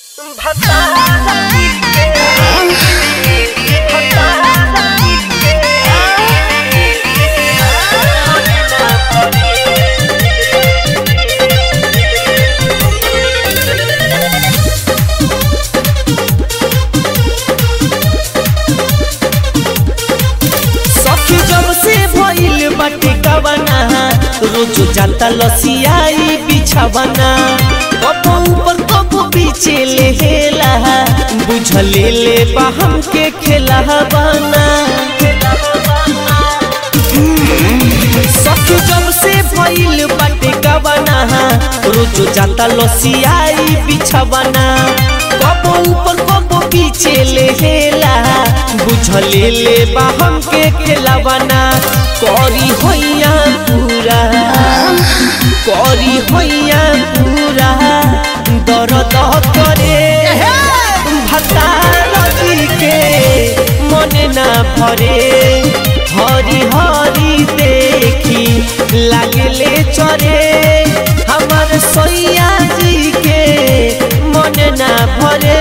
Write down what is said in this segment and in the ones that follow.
सखी जब से भइल बाटे कवना रोज जाता लसियाई बिछवना कबो ऊपर कबो पीछे लेहेला बुझले ले बा हमके खेला बना सखी जब से भइल बाटे कवना रोज जाता लसियाई बिछवना कबो ऊपर कबो पीछे लेहेला बुझले ले बा हमके खेलावना करी होइया पूरा करी होइया पूरा दर्द करे भतारती के मन ना भरे हरी हरी देखी लागले चरे हमार सैया जी के मन ना भरे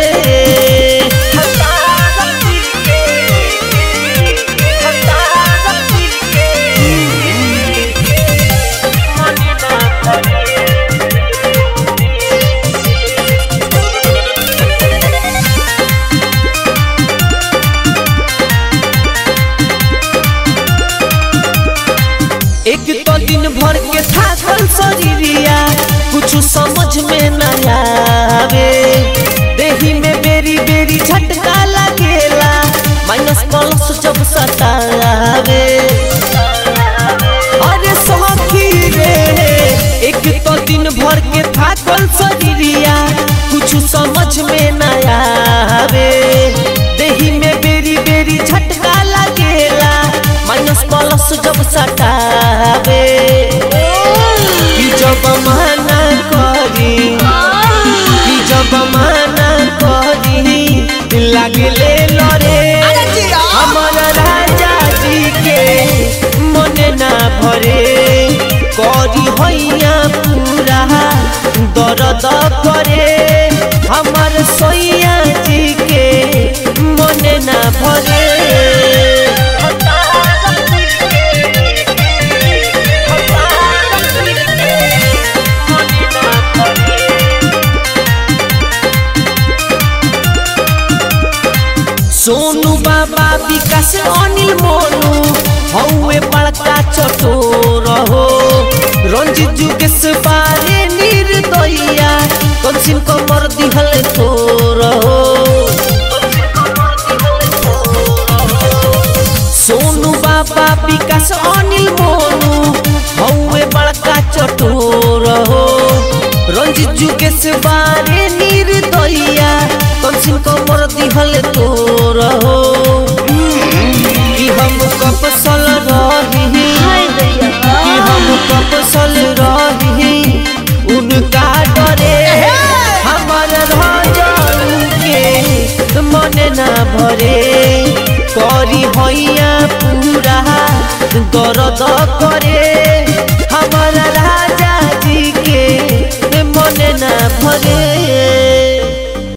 एक तो दिन भर के थाकल शरीरिया कुछ समझ में न आवे देही में बेरी बेरी झटका लगेला माइनस प्लस जब सतावे अरे सखी रे एक तो दिन भर के थाकल शरीरिया कुछ समझ में न आवे देही में बेरी बेरी झटका लगेला माइनस प्लस जब सतावे कि जब मना करी कि जब मना करी लागले लरे हमर राजा जी के मन ना भरे करी हैया पूरा दर्द करे हमर सोइया जी के मन ना भरे सोनू बाबा विकास अनिल मोनू हौवे बड़का चटोर हो रंजित जुगेश बारे निर्दया कंसिन कमर दिहल तोर हो सोनू बाबा विकास अनिल मोनू हौवे बड़का चटोर हो रंजित जुगेश बारे निर्दया कंसिन कमर दिहल तोर हो कि हम कपसल रही कि हम कपसल रही उनका डरे हमर राजाऊ के मन ना भरे करी हैया पूरा दर्द करे हमर राजा जी के मन ना भरे